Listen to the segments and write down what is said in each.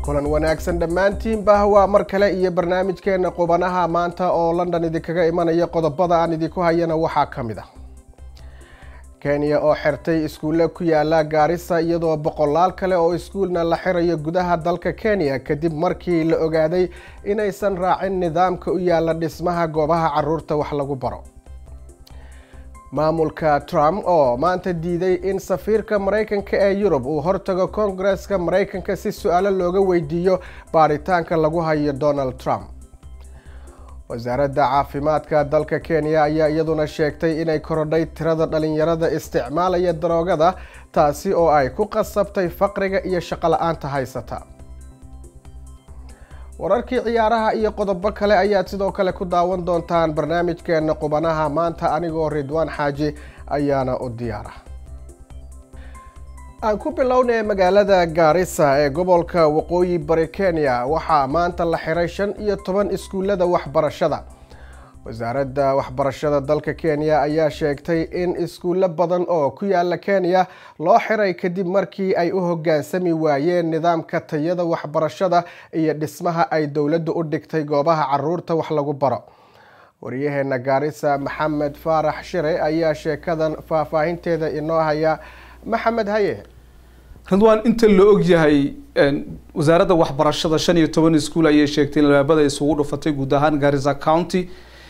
kulan wanaagsan dhammaantiinba waa mar kale iyo barnaamijkeena qubanaha maanta oo london idinkaga imanaya qodobada aan idinku hayana waxaa ka mid ah kenya oo xirtay iskuulle ku yaala gaarisa iyadoo boqolaal kale oo iskuulna la xirayo gudaha dalka kenya kadib markii la ogaaday inaysan raacin nidaamka u yaala dhismaha goobaha caruurta wax lagu baro maamulka trump oo maanta diiday in safiirka maraykanka ee yurub uu hortago koongareska maraykanka si su-aalo looga weydiiyo baaritaanka lagu hayo donald trump wasaaradda caafimaadka dalka kenya ayaa iyaduna sheegtay inay korodhay tirada dhalinyarada isticmaalaya daroogada taasi oo ay ku qasabtay faqriga iyo shaqo-la-aanta haysata wararkii ciyaaraha iyo qodobo kale ayaad sidoo kale ku daawan doontaan barnaamijkeena qubanaha maanta anigoo ridwaan xaaji ayaana u diyaara aan ku bilownay magaalada gaarisa ee gobolka waqooyi bari kenya waxaa maanta la xiray shan iyo toban iskuullada waxbarashada wasaaradda waxbarashada dalka kenya ayaa sheegtay in iskuullo badan oo ku yaala kenya loo xiray kadib markii ay u hoggaansami waayeen nidaamka tayada waxbarashada iyo dhismaha ay dowladdu u dhigtay goobaha caruurta wax lagu baro waryaheena gaarisa maxamed faarax shire ayaa sheekadan faahfaahinteeda inoo haya maxamed haye ridwaan inta la og yahay wasaaradda waxbarashada shan iyo toban iskuul ayay sheegtay in albaabada isugu dhufatay guud ahaan garissa county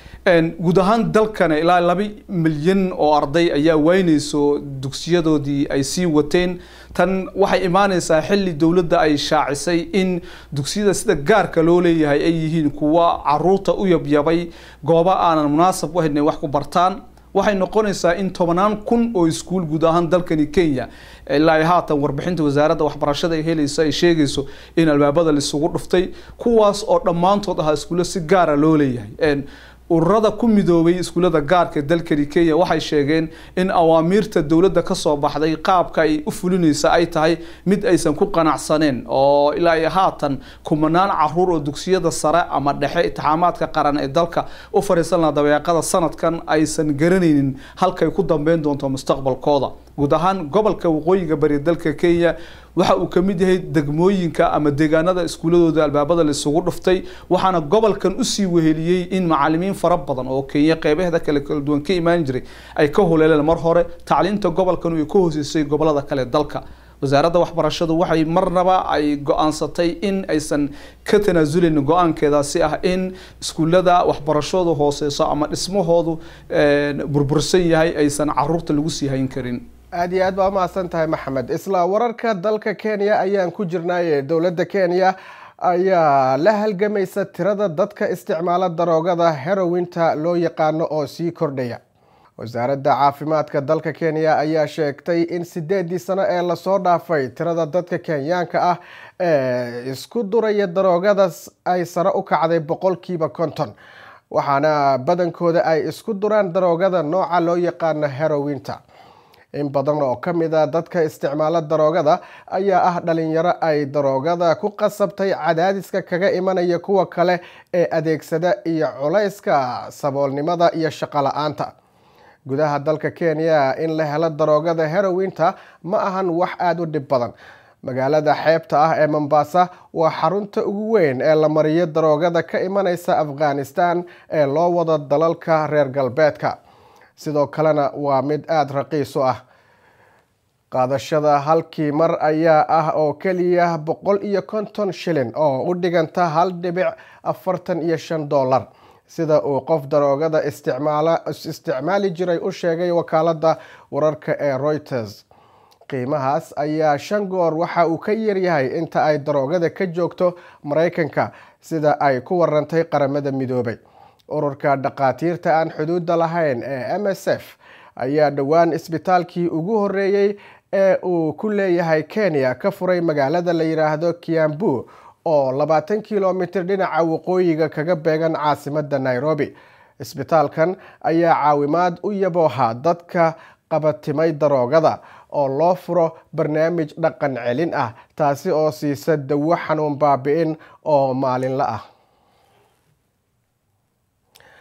guud ahaan dalkana ilaa laba milyan oo arday ayaa waynayso dugsiyadoodii ay sii wateen tan waxay imaaneysaa xilli dowladda ay shaacisay in dugsiyada sida gaarka loo leeyahay ay yihiin kuwa caruurta u yabyabay goobo aanan munaasab u hayn wax ku bartaan waxay noqonaysaa in tobanaan kun oo iskuul guud ahaan dalkani kenya ilaa haatan warbixinta wasaaradda waxbarashada ay helayso ay sheegayso in albaabada laisugu dhuftay kuwaas oo dhammaantood ahaa iskuulo si gaara loo leeyahay ururada ku midoobay iskuullada gaarka dalkani kenya waxay sheegeen in awaamiirta dowladda kasoo baxday qaabka ay u fulinaysa ay tahay mid aysan ku qanacsaneen oo ilaa iyo haatan kumanaan caruur oo dugsiyada sare ama dhexe itixaamaadka qaran ee dalka u fariisan laha dabeeqada sanadkan aysan garanaynin halkay ku dambeyn doonto mustaqbalkooda guud ahaan gobolka waqooyiga bari dalka kenya waxa uu ka mid yahay degmooyinka ama deegaanada iskuuladooda albaabada laisugu dhuftay waxaana gobolkan usii weheliyey in macalimiin fara badan oo kenya qeybaheeda kale kala duwan ka imaan jiray ay ka huleeleen mar hore tacliinta gobolkan ay ka hooseysay gobolada kale dalka wasaaradda waxbarashadu waxay marnaba ay go-aansatay in aysan ka tanaasulin go-aankeedaasi ah in iskuullada waxbarashadu hooseyso ama dhismahoodu burbursan yahay aysan caruurta lagu sii hayn karin aada iyo aad baa umahadsan tahay maxamed isla wararka dalka kenya ayaan ku jirnaaye dowladda kenya ayaa la halgamaysa tirada dadka isticmaala daroogada herowinta loo yaqaano oo sii kordhaya wasaaradda caafimaadka dalka kenya ayaa sheegtay in sideedii sano ee lasoo dhaafay tirada dadka kenyaanka ah ee isku duraya daroogadaas ay sare u kacday boqolkiiba konton waxaana badankooda ay isku duraan daroogada nooca loo yaqaano herowinta in badan oo ka mid a dadka isticmaala daroogada ayaa ah dhalinyaro ay daroogada ku qasabtay cadaadiska kaga imanaya kuwa kale ee adeegsada iyo culayska saboolnimada iyo shaqo la-aanta gudaha dalka kenya in la helo daroogada herowinta ma ahan wax aada u dhib badan magaalada xeebta ah ee mombasa waa xarunta ugu weyn ee la mariyo daroogada ka imanaysa afghanistan ee loo wado dalalka reer galbeedka sidoo kalena waa mid aada raqiis u ah qaadashada halkii mar ayaa ah oo keliya boqol iyo konton shilin oo u dhiganta hal dhibic afartan iyo shan dollar sida uu qof daroogada isticmaali jiray u sheegay wakaaladda wararka ee reuters qiimahaas ayaa shan goor waxa uu ka yaryahay inta ay daroogada ka joogto maraykanka sida ay ku warantay qaramada midoobay ururka dhakhaatiirta aan xuduudda lahayn ee m s f ayaa dhowaan isbitaalkii ugu horeeyey ee uu ku leeyahay kenya ka furay magaalada la yidhaahdo kiambu oo labaatan kilomitir dhinaca waqooyiga kaga beegan caasimada nairobi isbitaalkan ayaa caawimaad u yabooha dadka qabatimay daroogada oo loo furo barnaamij dhaqan celin ah taasi oo siisa dawo xanuun baabi-in oo maalinla ah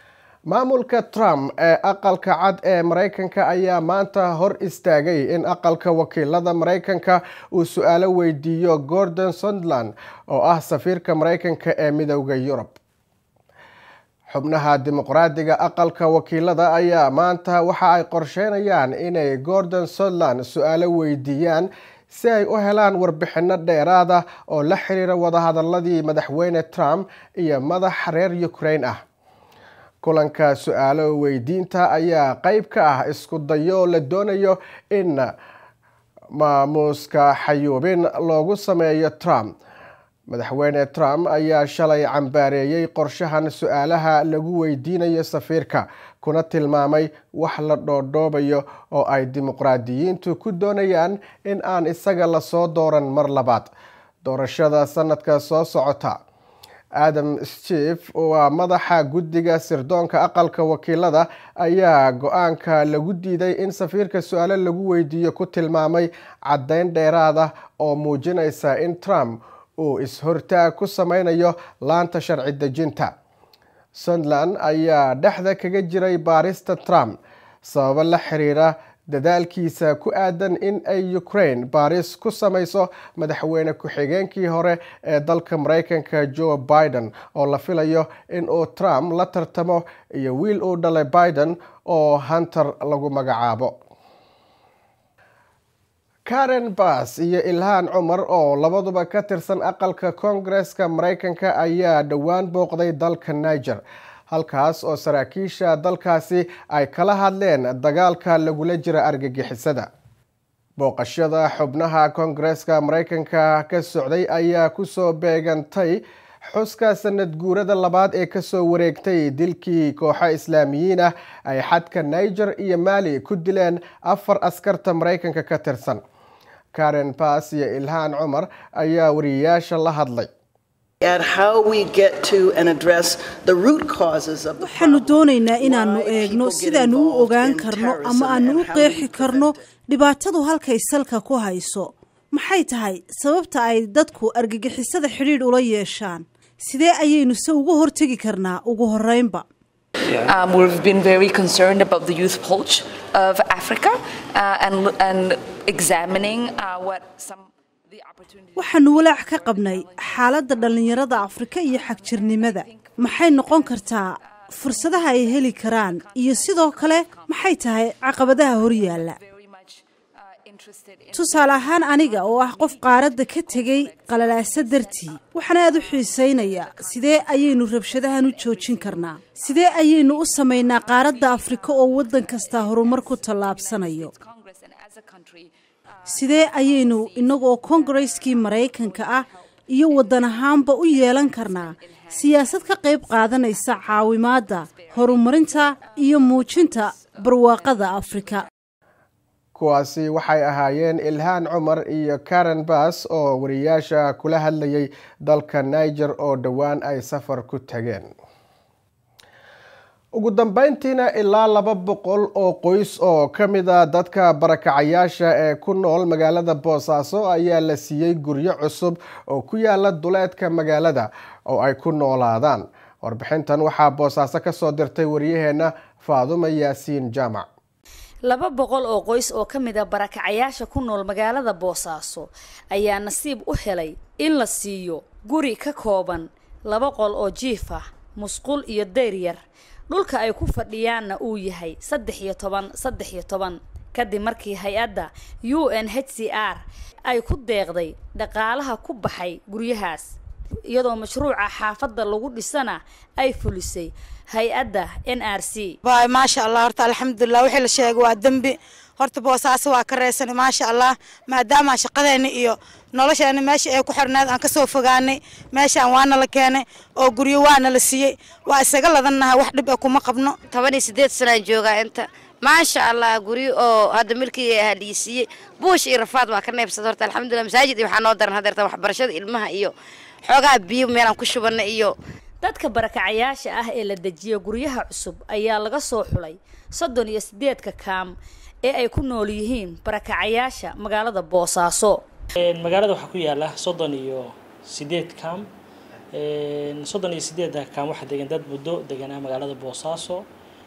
maamulka trump ee aqalka cad ee maraykanka ayaa maanta hor istaagay in aqalka wakiilada maraykanka uu su-aalo weydiiyo gordon suntland oo ah safiirka maraykanka ee midowda yurub xubnaha dimuqraadiga aqalka wakiilada ayaa maanta waxa ay qorsheynayaan inay gordon suntland su-aalo weydiiyaan si ay u helaan warbixino dheeraada oo la xiriira wadahadaladii madaxweyne trump iyo madax reer ukraine ah kulanka su-aalo weydiinta ayaa qeyb ka ah isku dayo la doonayo in maamuuska xayuubin loogu sameeyo trump madaxweyne trump ayaa shalay cambaareeyey qorshahan su-aalaha lagu weydiinayo safiirka kuna tilmaamay wax la dhoodhoobayo oo ay dimuqraadiyiintu ku doonayaan in aan isaga lasoo dooran mar labaad doorashada sanadka soo socota adam schief waa madaxa guddiga sirdoonka aqalka wakiilada ayaa go-aanka lagu diiday in safiirka su-aalo lagu weydiiyo ku tilmaamay caddeyn dheeraad ah oo muujinaysa in trump uu is-hortaag ku sameynayo laanta sharci dejinta suntland ayaa dhexda kaga jiray baarista trump sababo la xiriira dadaalkiisa ku aadan in ay ukraine baaris ku sameyso madaxweyne ku-xigeenkii hore ee dalka maraykanka joe biden oo la filayo in uu trump la tartamo iyo wiil uu dhalay biden oo hunter lagu magacaabo karen bass iyo ilhaan cumar oo labaduba ka tirsan aqalka koongareska maraykanka ayaa dhowaan booqday dalka niger halkaas oo saraakiisha dalkaasi ay kala hadleen dagaalka lagula jira argagixisada booqashada xubnaha koongareska maraykanka ka socday ayaa kusoo beegantay xuska sanad guurada labaad ee kasoo wareegtay dilkii kooxo islaamiyiin ah ay xadka niger iyo mali ku dileen afar askarta maraykanka ka tirsan karen bass iyo ilhaan cumar ayaa wariyayaasha la hadlay waxaanu doonaynaa inaannu eegno sidaannu u ogaan karno ama aannu u qeexi karno dhibaatadu halkay salka ku hayso maxay tahay sababta ay dadku argagixisada xidhiidh ula yeeshaan sidee ayaynu se uga hortegi karnaa ugu horeynba Um, we've been very concerned about the youth pulse of Africa uh, and, and examining uh, what some waxaanu walaac ka qabnay xaaladda dhallinyarada afrika iyo xagjirnimada maxay noqon kartaa fursadaha ay heli karaan iyo sidoo kale maxay tahay caqabadaha horyaalla tusaale ahaan aniga oo ah qof qaaradda ka tegey qalalaasa dartii waxaan aad u xiisaynayaa sidee ayaynu rabshadahan u joojin karnaa sidee ayaynu u samaynaa qaaradda afrika oo waddan kastaa horumar ku tallaabsanayo sidee ayaynu innagoo kongareskii maraykanka ah iyo waddan ahaanba u yeelan karnaa siyaasad ka qayb qaadanaysa caawimaadda horumarinta iyo muujinta barwaaqada afrika kuwaasi waxay ahaayeen ilhaan cumar iyo karen bass oo wariyaasha kula hadlayay dalka niger oo dhowaan ay safar ku tageen ugu dambeyntiina ilaa laba boqol oo qoys oo ka mid a dadka barakacayaasha ee ku nool magaalada boosaaso ayaa la siiyey guryo cusub oo ku yaala duleedka magaalada oo ay ku noolaadaan warbixintan waxaa boosaaso kasoo dirtay waryaheena faadumo yaasiin jaamac laba boqol oo qoys oo ka mid a barakacayaasha ku nool magaalada boosaaso ayaa nasiib u helay in la siiyo guri ka kooban laba qol oo jiif ah musqul iyo dayr yar dhulka ay ku fadhiyaanna uu yahay saddex iyo toban saddex iyo toban kadib markii hay-adda u n h c r ay ku deeqday dhaqaalaha ku baxay guryahaas iyadoo mashruuca xaafadda lagu dhisana ay fulisay hay-adda n r c maasha allah horta alxamdulilah wixii la sheegay waa dembi horta boosaaso waa ka reysana maasha allah maadaama shaqadeena iyo nolosheena meesha ay ku xirneed aan kasoo fogaanay meeshaan waana la keenay oo guryo waana la siiyey waa isaga ladannahay wax dhib e kuma qabno toban iyo sideed sanaan joogaa inta maasha allah guryo oo hadda milkii haliisiiyey buush iyo rafaad waa ka neebsada horta alxamdulilah masaajid iyo waxaa noo daran hadeerta waxbarashada ilmaha iyo xoogaa biyo meelaan ku shubana iyo dadka barakacayaasha ah ee la dejiyo guryaha cusub ayaa laga soo xulay soddon iyo sideedka kaam ee ay ku nool yihiin barakacayaasha magaalada boosaaso magaalada waxaa ku yaala soddon iyo sideed kaam soddon iyo sideedda kaam waxaa degan dad muddo deganaa magaalada boosaaso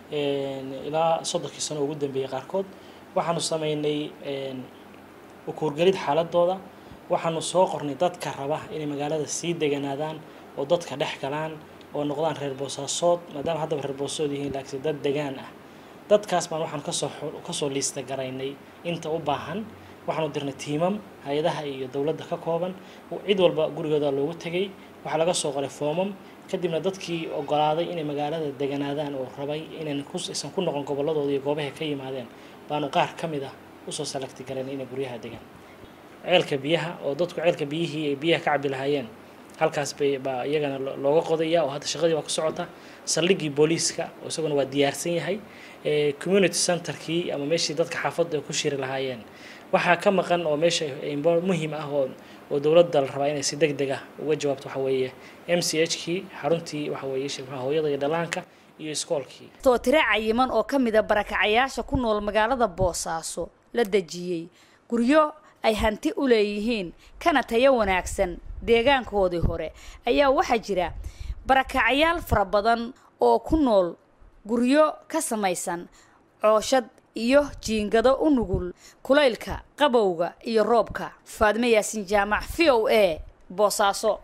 ilaa soddonkii sano ugu dambeeyey qaarkood waxaanu sameynay ukuurgelid xaaladooda waxaanu soo qornay dadka raba inay magaalada sii deganaadaan oo dadka dhex galaan oo noqdaan reer boosaasood maadaama haddaba reer boosasood yihiin laakiin dad degaan ah dadkaas baan waxaan kasoo kasoo liista garaynay inta u baahan waxaanu dirnay tiimam hay-adaha iyo dowladda ka kooban cid walba gurigooda loogu tegay waxaa laga soo qoray foomam kadibna dadkii ogolaaday inay magaalada deganaadaan oo rabay inaysan ku noqon gobolladooda iyo goobahay ka yimaadeen baanu qaar ka mid ah usoo salagti garaynay inay guryaha degaan ceelka biyaha oo dadku ceelka biyihii ay biyaha ka cabi lahaayeen halkaas bay baa iyagana looga qodaya oo hadda shaqadii waa ku socota saldhiggii booliiska oo isaguna waa diyaarsan yahay community centerkii ama meeshii dadka xaafadda ay ku shiri lahaayeen waxaa ka maqan oo meesha muhiim ah oo oo dowladda la rabaa inay si deg deg ah uga jawaabto waxa weeye m c h kii xaruntii waxa weeye hooyada iyo dhallaanka iyo iskoolkii too tiro cayiman oo ka mida barakacayaasha ku nool magaalada boosaaso la dejiyey guryo ay hanti u leeyihiin kana tayo wanaagsan deegaankoodii hore ayaa waxaa jira barakacayaal fara badan oo ku nool guryo ka samaysan cooshad iyo jiingado u nugul kulaylka qabowga iyo roobka faadme yaasin jaamac v o a boosaaso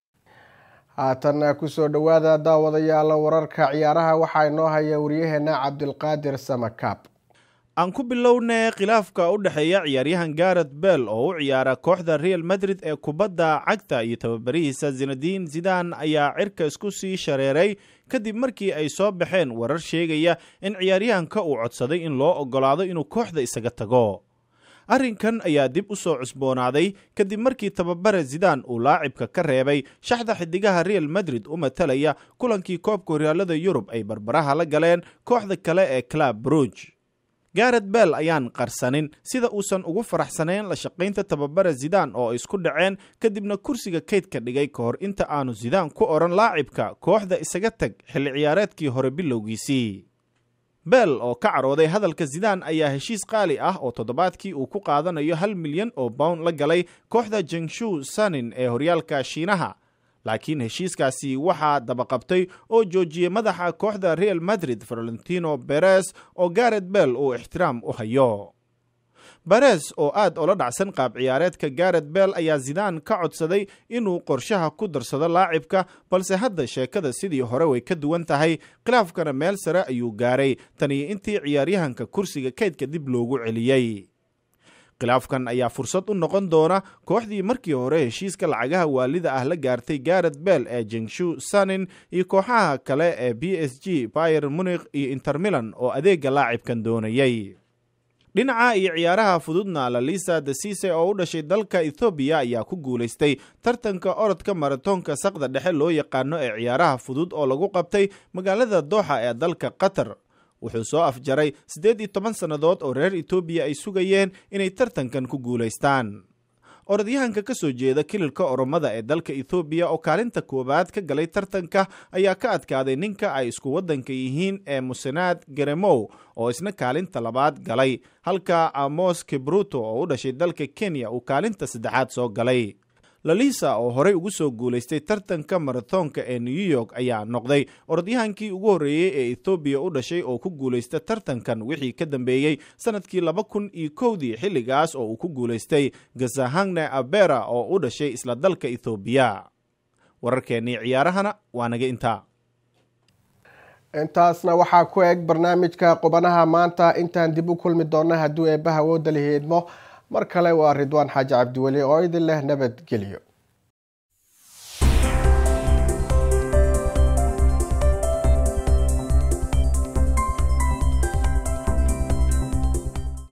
haatan kusoo dhowaada daawadayaal wararka ciyaaraha waxaa inoo haya waryaheena cabdilqaadir samakaab aan ku bilownay khilaafka u dhexeeya ciyaaryahan garet bell oo u ciyaara kooxda real madrid ee kubadda cagta iyo tababarihiisa zinadiin zidan ayaa cirka isku sii shareeray kadib markii ay soo baxeen warar sheegaya in ciyaaryahanka uu codsaday in loo oggolaado inuu kooxda isaga tago arrinkan ayaa dib u soo cusboonaaday kadib markii tababare zidan uu laacibka ka reebay shaxda xidigaha real madrid u matalaya kulankii koobka horyaalada yurub ay barbaraha la galeen kooxda kale ee club bruge garet bell ayaan qarsanin sida uusan ugu faraxsanayn la shaqaynta tababare zidan oo ay isku dhaceen kadibna kursiga kaydka dhigay ka hor inta aanu zidan ku odhan laacibka kooxda isaga tag xilli ciyaareedkii hore bilowgiisii bell oo ka carooday hadalka zidan ayaa heshiis qaali ah oo toddobaadkii uu ku qaadanayo hal milyan oo bound la galay kooxda jengshu sanin ee horyaalka shiinaha laakiin heshiiskaasi waxaa dabaqabtay oo joojiyey madaxa kooxda real madrid valentino beres oo garet bell uu ixtiraam u hayo beres oo aad ola dhacsan qaab ciyaareedka garet bell ayaa zidaan ka codsaday inuu qorshaha ku darsado laacibka balse hadda sheekada sidii hore way ka duwan tahay khilaafkana meel sare ayuu gaaray taniyo intii ciyaaryahanka kursiga kaydka dib loogu celiyey khilaafkan ayaa fursad u noqon doona kooxdii markii hore heshiiska lacagaha waalida ah la gaartay garet bell ee jengshu sanin iyo kooxaha kale ee b s g bayer munikh iyo intermilan oo adeega laacibkan doonayay dhinaca iyo ciyaaraha fududna lalisa dasise oo u dhashay dalka ethoobiya ayaa ku guulaystay tartanka orodka maratoonka saqda dhexe loo yaqaano ee ciyaaraha fudud oo lagu qabtay magaalada dooxa ee dalka qatar wuxuu soo afjaray siddeed iyo toban sannadood oo reer etoobiya ay sugayeen inay tartankan ku guulaystaan orodyahanka ka soo jeeda kililka oromada ee dalka ethoobiya oo kaalinta koowaad ka galay tartanka ayaa ka adkaaday ninka ay isku waddanka yihiin ee musenaad garemow oo isna kaalinta labaad galay halka amos kibruto oo u dhashay dalka kenya uu kaalinta saddexaad soo galay lalisa oo horey ugu soo guulaystay tartanka maratoonka ee new york ayaa noqday orodyahankii ugu horreeyey ee ethoobiya u dhashay oo ku guulaysta tartankan wixii ka dambeeyey sannadkii laba kun iyo kowdii xilligaas oo uu ku guulaystay gazahangne abera oo u dhashay isla dalka ethoobiya wararkeennii ciyaarahana waa naga intaa intaasna waxaa ku eg barnaamijka qubanaha maanta intaan dib u kulmi doona hadduu eebbaha wooda lihiidmo mar kale waa ridwaan xaaji cabdiweli oo idin leh nabadgelyo